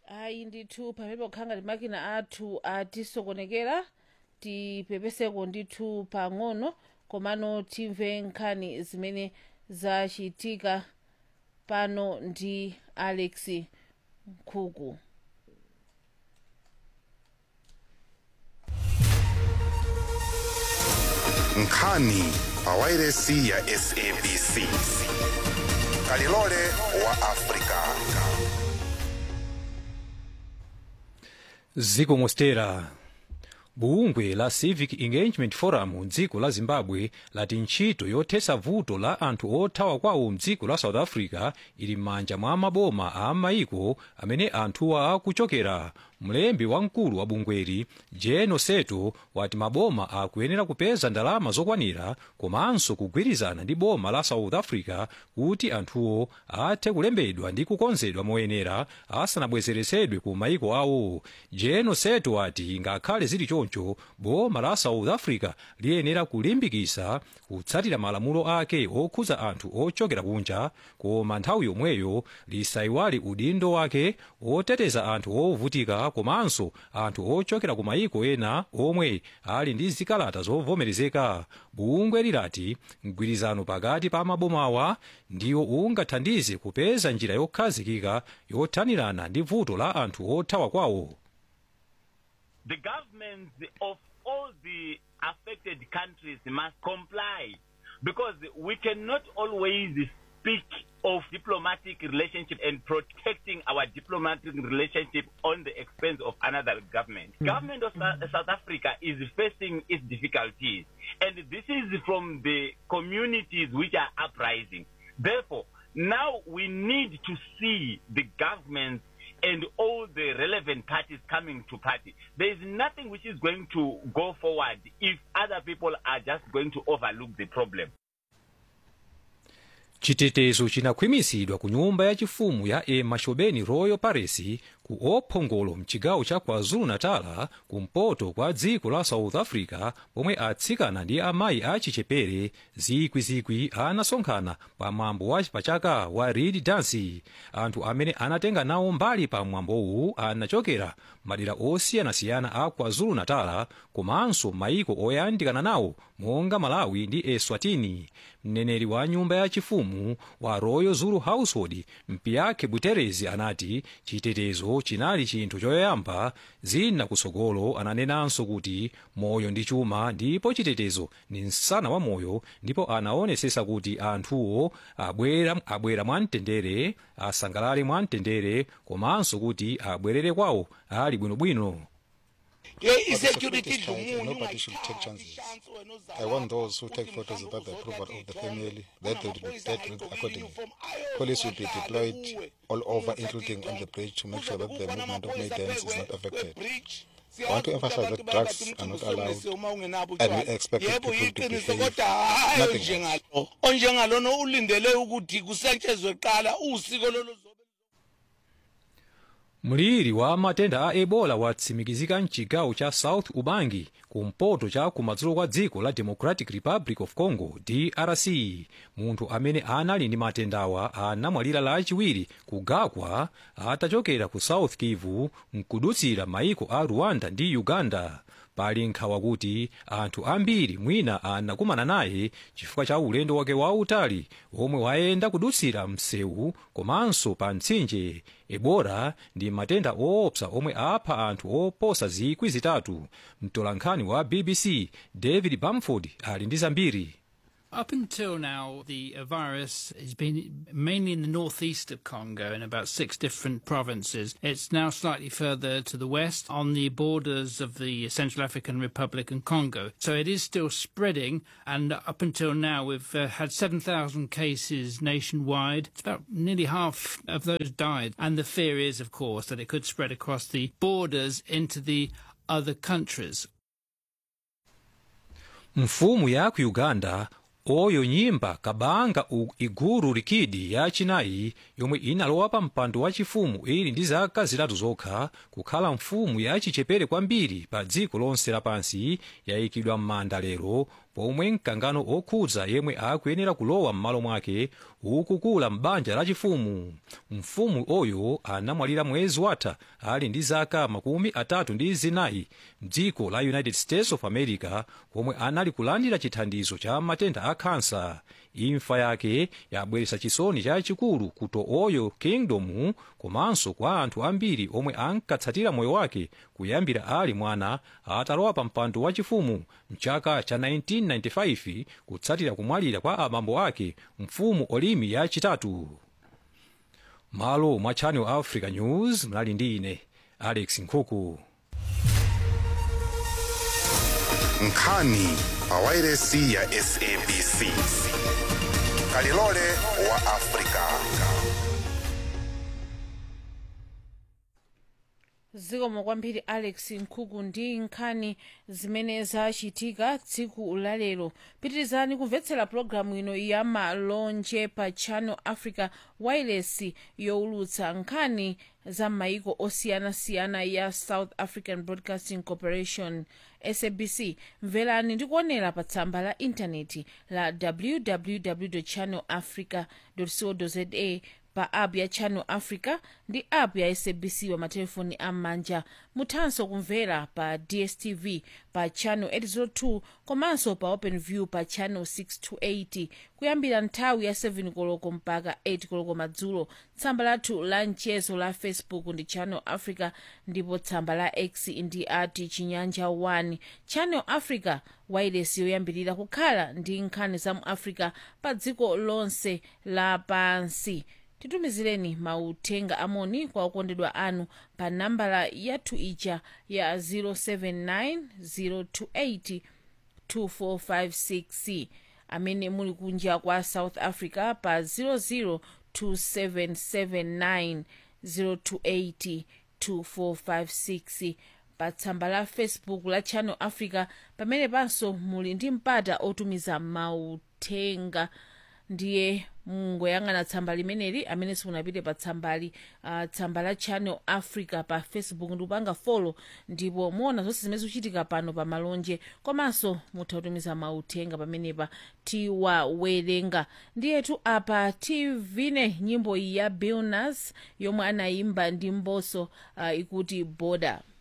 ayi ndithu pamene pokhanga ndi makina athu atisokonekera tipepeseko ndithu pang'ono komano timve nkhani zimene zachitika pano ndi alex nkhuku nkhani pawairesi ya sabc kalilole wa afrika ziko mostera bungwe la civic engagement forum mdziko la zimbabwe lati ntchito yothesa vuto la anthu othawa kwawo mdziko la south africa ili m'manja mwa maboma a maiko amene anthuwa akuchokera mlembi wamkulu wa bungweli jeno seto wati maboma akuyenera kupeza ndalama zokwanira komanso kugwirizana ndi boma la south africa kuti anthuwo athe kulembedwa ndi kukonzedwa moyenera asanabwezeresedwe ku maiko awo jeno seto wati ngakhale zili choncho boma la south africa liyenera kulimbikisa kutsatira malamulo ake okhuza anthu ochokera kunja koma nthawi yomweyo lisayiwali udindo wake oteteza anthu ovutika komanso anthu ochokera ku mayiko ena omwe ali ndi zikalata zovomerezeka bungwe lilati mgwirizano pakati pa mabomawa ndiwo ungathandize kupeza njira yokhazikika yothanirana ndi vuto la anthu othawa kwawo the governments of all the affected countries must comply because we cannot always speak of diplomatic relationship and protecting our diplomatic relationship on the expense of another government. Government of Sou- South Africa is facing its difficulties and this is from the communities which are uprising. Therefore, now we need to see the governments and all the relevant parties coming to party. There is nothing which is going to go forward if other people are just going to overlook the problem. chitetezo chinakhwimisidwa ku nyumba yachifumu ya emma shobeni royal palace ku ophongolo mchigawo cha kwazulu-natal kumpoto kwa dziko la south africa pomwe atsikana ndi amayi achichepere zikwizikwi anasonkhana pa mwambo wa pachaka wa reed dance anthu amene anatenga nawo mbali pa mwambowu anachokera madera osiyanasiyana a kwazulu-natal komanso mayiko oyandikana nawo monga malawi ndi eswatini mneneri wa nyumba yachifumu wa royal zulu household mpiyakhe buterezi anati chitetezo chinali chinthu choyamba zina kusogolo ananenanso kuti moyo ndi chuma ndipo chitetezo ni msana wa moyo ndipo anaonesesa kuti anthuwo abwera, abwera mwamtendere asangalale mwamtendere komanso kuti abwerere kwawo ali bwinobwino i-security dlumunye Nobody should take chances. I want those who take photos without the approval of the family, that they will be dealt with accordingly. Police will be deployed all over, including on the bridge, to make sure that the movement of Maidens is not affected. I want to emphasize that drugs are not allowed, and we expect yebo people to yiqiniso behave. kodwa hayi Nothing else. onjengalo onjengalona ulindele ukuthi kusetshezwe kuqala usiko lolu mliri wa matenda a ebola watsimikizika mchigawo cha south ubangi kumpoto cha kumadzulo kwa dziko la democratic republic of congo drc munthu amene anali ndi matendawa anamwalira lachiwiri kugakwa atachokera ku south kivu nkudutsira maiko a rwanda ndi uganda pali nkhawa kuti anthu ambiri mwina anakumana naye chifukwa cha ulendo wake wautali omwe wayenda kudutsira msewu komanso pa mtsinje ebola ndi matenda oopsa omwe apha anthu oposa zikwi zitatu mtolankhani wa bbc david bamford ali ndi zambiri Up until now, the uh, virus has been mainly in the northeast of Congo in about six different provinces. It's now slightly further to the west on the borders of the Central African Republic and Congo. So it is still spreading, and up until now, we've uh, had 7,000 cases nationwide. It's about nearly half of those died. And the fear is, of course, that it could spread across the borders into the other countries. mfumu ya ku uganda oyo nyimba kabanga u iguru likidi yachinayi yomwe inalowa pa mpando wachifumu ili ndi zaka zitatu zokha kukhala mfumu yachichepere kwambiri pa dziko lonse lapansi yayikidwa m'manda lero pomwe mkangano okhudza yemwe akuyenera kulowa m'malo mwake ukukula m'banja lachifumu mfumu oyo anamwalira mwezi watha ali ndi zaka makumi atatu ndi zinayi mdziko la united states of america komwe anali kulandira chithandizo cha matenda a khansa imfa yake yabweretsa chisoni chachikulu ku oyo kingdom komanso kwa anthu ambiri omwe ankatsatira moyo wake kuyambira ali mwana atalowa pa mpando wachifumu mchaka cha 1995 kutsatira kumwalira kwa abambo ake mfumu olimi yachitatu malo mwa channel africa news mnali ndi ine alex nkhuku nkhani pawairesi ya sabc kalilole wa afrika zikomo kwambiri alex nkhuku ndi nkhani zimene zachitika tsiku lalero pitirizani kumvetsera pologalamu ino ya malonje pa channel africa wireless yowulutsa nkhani za maiko osiyanasiyana ya south african broadcasting corporation sabc mverani ndi kuonera pa tsamba la intaneti la www channel africa co za pa app ya channel africa ndi app ya sabc pa matelefoni am'manja muthanso kumvera pa dstv pa channel 802 komanso pa openview pa channel 628 kuyambira nthawi ya 7 koloko mpaka 8 koloko madzulo tsamba lathu la mchezo la facebook ndi channel africa ndipo tsamba la x ndi ati chinyanja 1 channel africa wireless yoyambirira kukhala ndi nkhani za mu africa pa dziko lonse lapansi titumizireni mauthenga amoni kwa okondedwa anu pa nambala yathu ija ya 079 028 amene muli kunja kwa south africa pa 002779028 2456 pa tsamba la facebook la channel africa pamene panso muli ndi mpata otumiza mauthenga ndiye mungoyang'ana tsamba limeneli amene simunapite pa tsambali uh, tsamba la channel africa pa facebook ndi kupanga folo ndipo muona zonse zimene zikuchitika pano pa malonje komanso mutha kutumiza mauthenga pamenepa tiwawerenga ndiyetu apa tivine nyimbo iyi ya billnas yomwe anayimba ndi mboso uh, ikuti boda